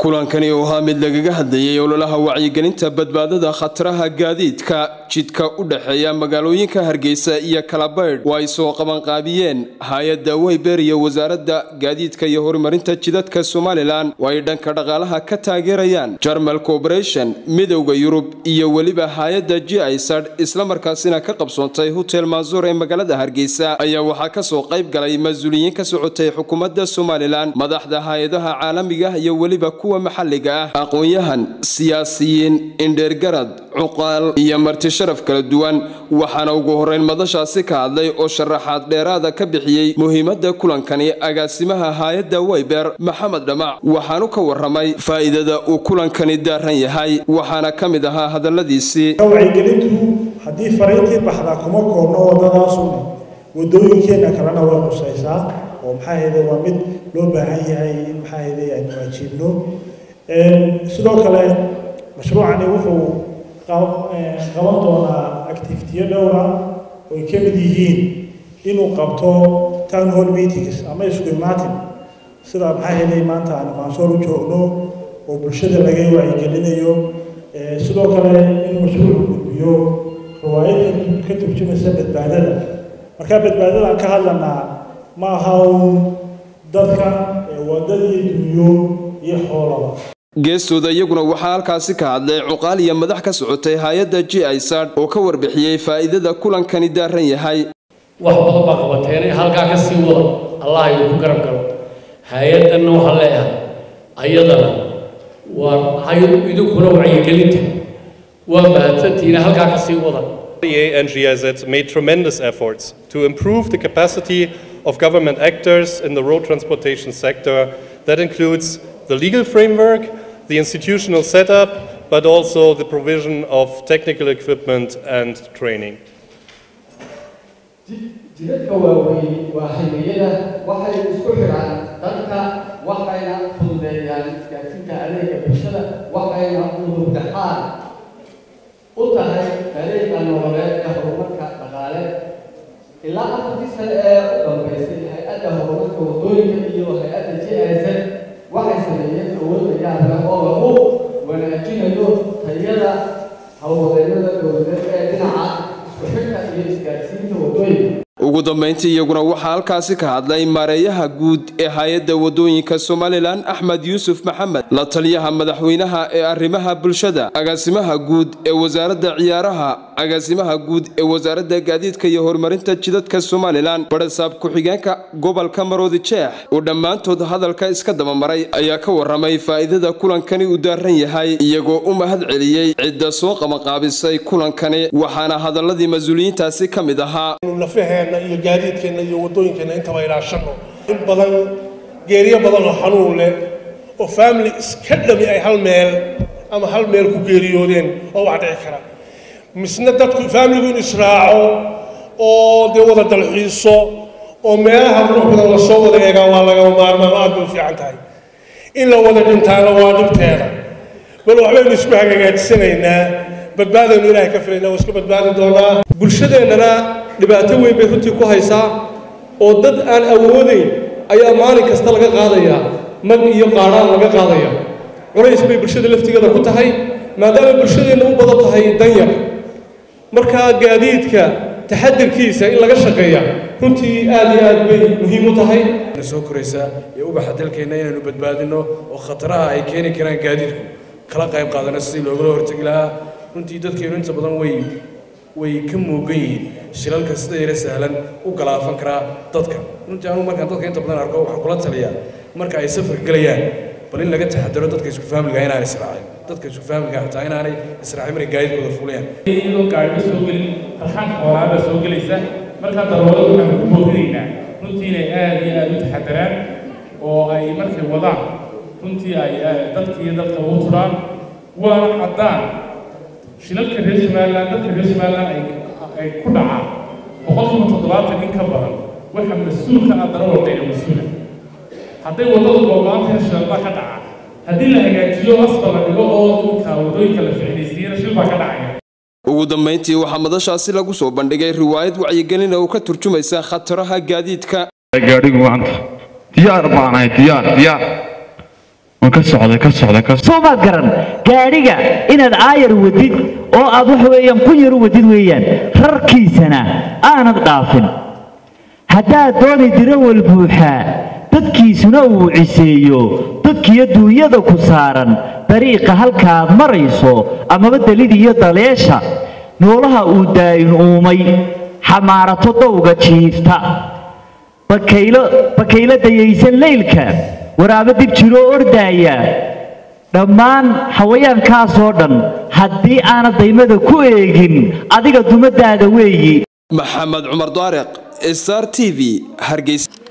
kulankani oo ahaa mid lagaga hadlayay ololaha wacyigelinta badbaadada khataraha gaadiidka jidka u dhexeeya magaalooyinka hargeysa iyo kalabaydh oo ay soo qabanqaabiyeen hay-adda weyber iyo wasaaradda gaadiidka iyo horumarinta jidadka somalilan oo ay dhanka dhaqaalaha ka taageerayaan jarmal corporation midowda yurub iyo weliba hay-adda g isad islamarkaasina ka qabsoontay hotel maasuur ee magaalada hargeysa ayaa waxaa kasoo qayb galay mas-uuliyiin ka socotay xukuumadda somalilan madaxda hay-adaha caalamiga iyo weliba kuwa maxalliga ah aqoon-yahan siyaasiyiin indheergarad cuqaal iyo marti sharaf kala duwan waxaana ugu horeyn madashaasi ka hadlay oo sharaxaad dheeraada ka bixiyey muhiimadda kulankani agaasimaha hay-adda weyber maxamed dhamac waxaanu ka waramay faa'iidada uu kulankani daaran yahay waxaana ka mid ahaa hadalladiisii wacyigelintu haddii fariintii baxdaa kuma koobno wadadaasuna wadooyinkeenna kalena way qusaysaa oo maxaa ahayde waa mid loo baahan yahay in maxaa ahayde aynu waajiibno sidoo kale mashruucani wuxuu qaban doonaa activitiyo dhowra oo ay ka mid yihiin inuu qabto town hall meetings ama isku imaatin sida maxaa ahayde maanta aan maansoor u joogno oo bulshada laga wacyigelinayo sidoo kale inuu mashruucu gudbiyo riwaayad ka turjumaysa badbaadada markaa badbaadada aan ka hadlanaa ma aha uun dadka wadada iyo dunyo iyo xoolaba geestooda iyaguna waxaa halkaasi ka hadlay cuqaal iyo madax ka socotay hay-adda g isad oo ka warbixiyey faa'iidada kulankani daaran yahay wax badan baa qabateenay halkaa ka sii wada allah idinku garab galo hay-addanna waxaan leeyahay ayadana waa idinkuna wacyigelinta waa mahadsantiina halkaa ka sii wada and GIZ made tremendous efforts to improve the capacity of government actors in the road transportation sector. That includes the legal framework, the institutional setup, but also the provision of technical equipment and training. jidadka waaweyn waa haymiyada waxay isku xidhaan dadka waxayna fududeeyaan isgaarsiinta adeega bulshada waxayna udurdaxaan u tahay adeega nololeedka horumarka dhaqaale ilaa afartii sane ee u dambaysay hay-adda horumarka waddooyinka iyo hay-adda j s waxay sameeyeen awoodda yaabka oo lagu wanaajinayo tayada howlwadeennada dowladeed ee dhinaca isku xidhka iyo isgaarsiinta waddooyinka ugu dambayntii iyaguna waxaa halkaasi ka hadlay maareeyaha guud ee hay-adda wadooyinka somalilan axmed yuusuf maxamed la taliyaha madaxweynaha ee arrimaha bulshada agaasimaha guud ee wasaaradda ciyaaraha agaasimaha guud ee wasaaradda gaadiidka iyo horumarinta jidadka somalilan barasaab ku-xigeenka gobolka maroodi jeex oo dhammaantood hadalka iska dabamaray ayaa ka waramay faa'iidada kulankani uu daaran yahay iyagoo u mahad celiyey cidda soo qabanqaabisay kulankani waxaana hadaladii mas-uuliyiintaasi ka mid ahaa iyo gaadiidkeenna iyo waddooyinkeenna intaba ilaashano in badan geeriyo badan oo xanuun leh oo faamili iska dhami ay hal meel ama hal meel ku geeriyoodeen oo wax dhici kara misna dadku faamiligu in israaco oo dee wada dalxiiso oo meelaha qurux badan lasoo wada eegaa waa lagama maarmaan aad bay u fiican tahay in la wada dhintaana waa dhibteeda bal waxbaynu isku hagaajisanaynaa badbaadaynu ilaahay ka filaynaa waa iska badbaadi doonaa bulshadeennana dhibaato weyn bay runtii ku haysaa oo dad aan awoodayn ayaa maalin kasta laga qaadayaa mag iyo qaadhaan laga qaadaya culays bay bulshada laftigeeda ku tahay maadaama bulshadeenna u badan tahay danyar markaa gaadiidka taxadirkiisa in laga shaqeeya runtii aad iyo aad bay muhiim u tahay soo koraysa ee ubaxa dalkeenna inaynu badbaadino oo khataraha ay keeni karaan gaadiidku kala qayb qaadano sidii loogala hortegi lahaa runtii dadkeennu inta badan way way ka muugan yihiin shilalka sida yara sahlan u galaafan karaa dadka runtii anugu markaan dadka inta badan arko waxaan kula taliyaa marka ay safarka gelayaan bal in laga taxadaro dadka isku faamiliga inaanay israacin dadka isku faamiliga xitaa inaanay israacin markay gaadiidkooda fuulayaan iyadoo gaariga soo gelin farxan xoolaada soo gelaysa markaa daroolada waxaan ku boorinaynaa runtii inay aad iyo aad u taxadaraan oo ay markay wadaan runtii ay dadka iyo dadka ugu turaan waana caddaan shilalka reer somalilan dadka reer somalilan ay ku dhacaan boqolkiiba toddobaatan in ka badan waxa mas-uulka ah darawalkayna mas-uula hadday waddadu goobaantayna shilal ka dhaca haddii la hagaajiyo asba la dhigo oo dhulka waddooyinka la ficnaysiiyana shil baa ka dhacaya ugu dambayntii waxaa madashaasi lagu soo bandhigay riwaayad wacyigelin oo ka turjumaysa khataraha gaadiidka gaadhigu maanta diyaar baanahay diyaar diyaar waan ka socda ka socda ka soo maad garan gaadhiga inaad aayar wadid oo aad waxa weeyaan kun yar u wadid weeyaan rarkiisana aanad dhaafin haddaad dooni dirawal buuxaa dadkiisuna uu ciseeyo dadkiyo duunyada ku saaran dariiqa halkaad marayso amaba delid iyo daleesha noolaha uu daa'in uumay xamaarato dowga jiifta bakaylo bakaylo dayaysan leylka waraabo dib jiroo ordaaya dhammaan xawayaankaasoo dhan haddii aanad daymada ku eegin adiga dumadaada weeyi maxamed cumar daariq star t v hargeysa